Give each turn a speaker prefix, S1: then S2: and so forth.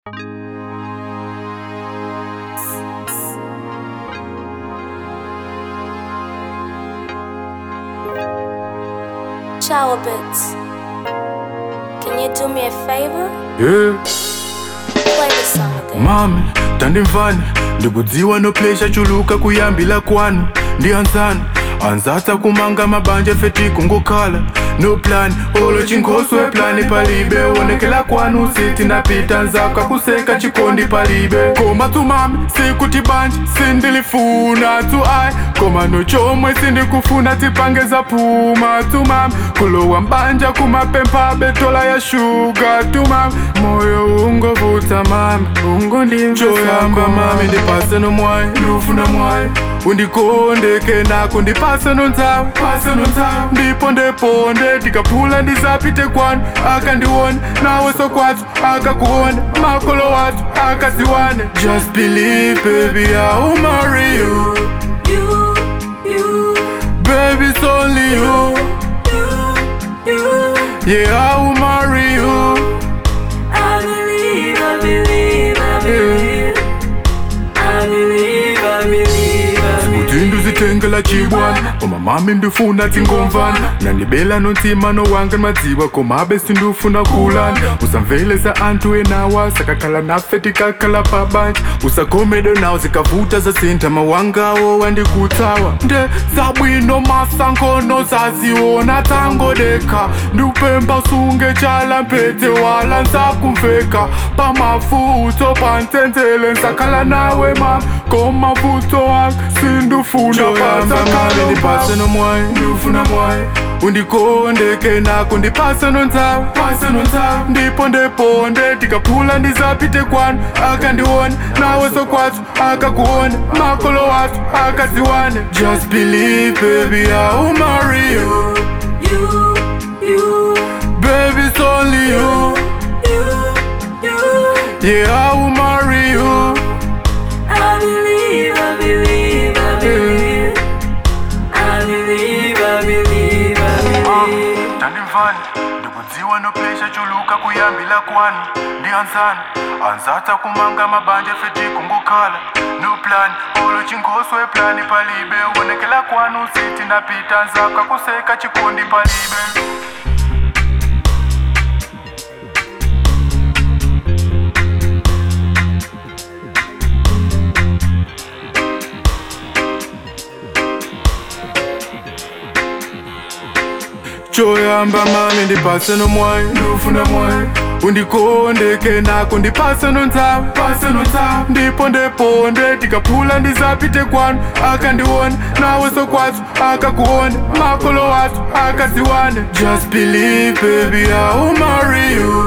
S1: Shower bits. Can you do me a favor?
S2: yeah.
S1: Play the song again.
S2: mami tandimvani ndikudziwa noplesha chuluka kuyambila kwanu ndiyanzani anzatsa kumanga mabanja feti kungokhala no plan olo chinkhoswe plani palibe onekela kwanu siti napita nzaka kuseka chikondi palibe koma tumami sikuti banja sindilifuna tu ai koma nochomwe sindikufuna tipangeza puma tumami kulowa mbanja kumapempha betola ya shuga tumami moyo ungovuta mami ungondimchoyamba mami ndipase nomwayi ndufuna mwayi undikondeke nako ndipase nontsawi pase nontsawi ndipo ndeponde ndikaphula ndizapite kwanu akandione nawe sokwathu akakuone makolo wathu akaziwane just believe baby i'll marry you
S1: You, you,
S2: baby it's only you
S1: you, you.
S2: yeah i'll marry you
S1: I believe, I believe, I believe. I believe, I believe, I believe.
S2: kuti nduzitengela chibwana koma mami ndifuna tingomvana nandibela nontima nowanga madziwa komabe sindufuna kulana usamvelesa anthu enawa sakakhala nafe tikakhala pabanja usakhomedwe nawo zikavuta zasintha mawangawo wandikutsawa nde zabwino masankhono zaziona tangodekha ndupemba sunge chala mpete wala nsakumveka pamafuto pantsenzele nsakhala nawe mama komavuto wanga sindufuna pasakalo ndipase nomwayi ndifuna mwayi undikondeke nako ndipase nontsawi pase nontsawi ndipo ndeponde ndikaphula ndizapite kwanu akandione nawe sokwathu akakuone makolo wathu akaziwane just believe baby i'll marry you
S1: You, you,
S2: baby it's only you
S1: you, you.
S2: yeah i'll marry you
S1: I believe, I believe, I believe. I believe, I believe, I believe.
S2: tandimvani ndikudziwa noplesha chuluka kuyambila kwanu ndiyanzani anzatsa kumanga mabanja feti kungokhala no plan olo chinkhoswe plani palibe onekela kwanu siti napita nzaka kuseka chikondi palibe choyamba mami ndipase nomwayi ndufuna mwayi undikondeke nako ndipase nontsawi pase nontsawi ndipo ndeponde ndikaphula ndizapite kwanu akandione nawe sokwathu akakuone makolo wathu akaziwane just believe baby i'll marry you